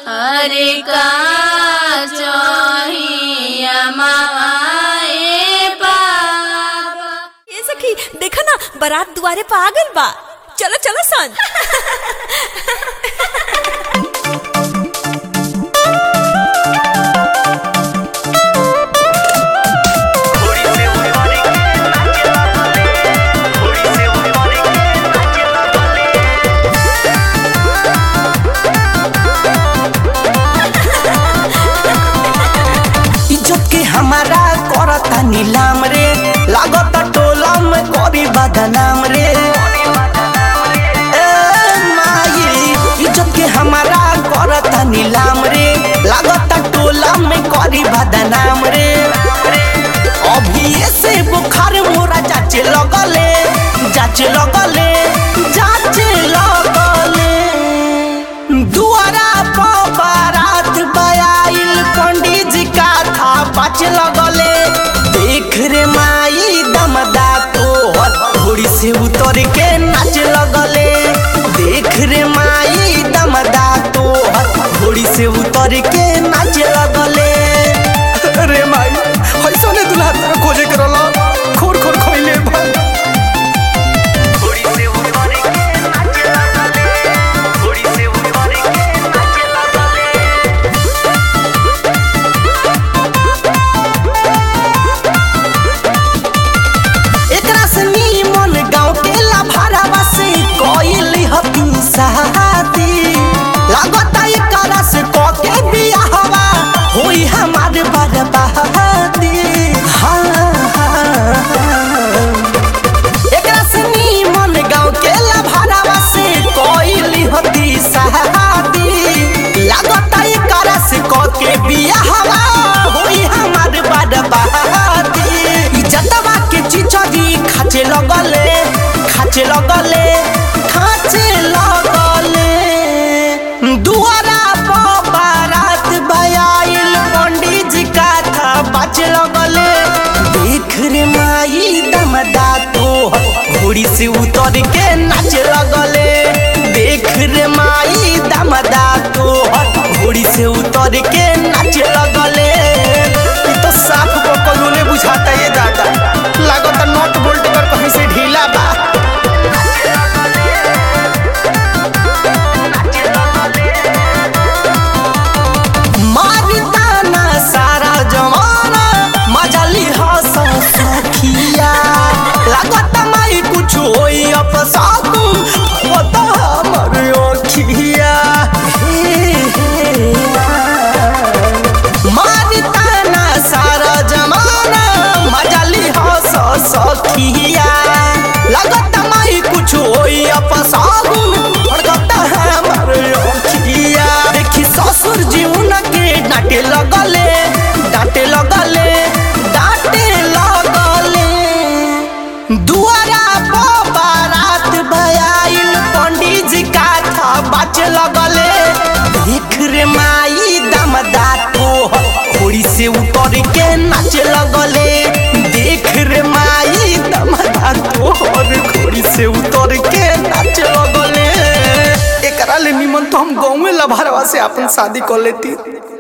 अरे का चाहिए माए पापा ये सखी देखा ना बारात दुआरे पे आ गइल बा चलो चलो सन इज्जत के हमारा करता नीलाम रे लागता टोला में करी बदनाम रे ए माई इज्जत के हमारा करता नीलाम रे लागता टोला में करी बदनाम रे अभी से बुखार मोरा जाचे लगले जाचे लगले जाचे लगले दुआरा पर बारात बयाइल पंडित जी का था पाच लगले देख रे माई दमदा तो घोड़ी से उतर के नाच लगले देख रे माई दमदा तो घोड़ी से उतर के नाच लगले रे माई ऐसा ने दुल्हा तेरा खोजे के रहला खोर खोर खोइले भाई घोड़ी से उतर के नाच लगले घोड़ी से उतर के नाच लगले एकरा से नीमन गांव के लाभारावा से कोइल हती साथी लागता एकरा से क के बियाहवा होई हमार बर्बादी हाँ एकरा से नीमन गांव के लाभारावा से कोइल हती साथी लागता एकरा से क के बियाहवा होई हमार बर्बादी इज्जतवा के चिचरी खाचे लगले खाचे लगले खाचे लगले दुआरा पर बारात बयाइल पंडित जी का था बाचे लगले देख रे माई दमदा तो घोड़ी से उतर के नाच लगले देख रे माई दमदा तो घोड़ी से उतर के नाच लगले ई तो साफ बकलोले बुझाता ये दादा लागत नट बोल्ट कर कहीं से ढीला बा मारता ना सारा जमाना मजाली हंस सखिया लागत माई कुछ होई अपसाकुन होता हमर ओखिया हे हे मारता ना सारा जमाना मजाली हंस सखिया लागत माई कुछ होई अपसाकुन भड़कता हमर ओखिया देखी ससुर जी उनके डांटे लगले डांटे लगले डांटे लगले दुआरा पर बारात भयाइल पंडित जी का था बाचे लगले देख रे माई दमदा तो घोड़ी से उतर के नाच लगले देख रे माई दमदा तो घोड़ी से उतर के नाच लगले एकरा ले निमन तो हम गाँव में लभारवा से अपन शादी कर लेती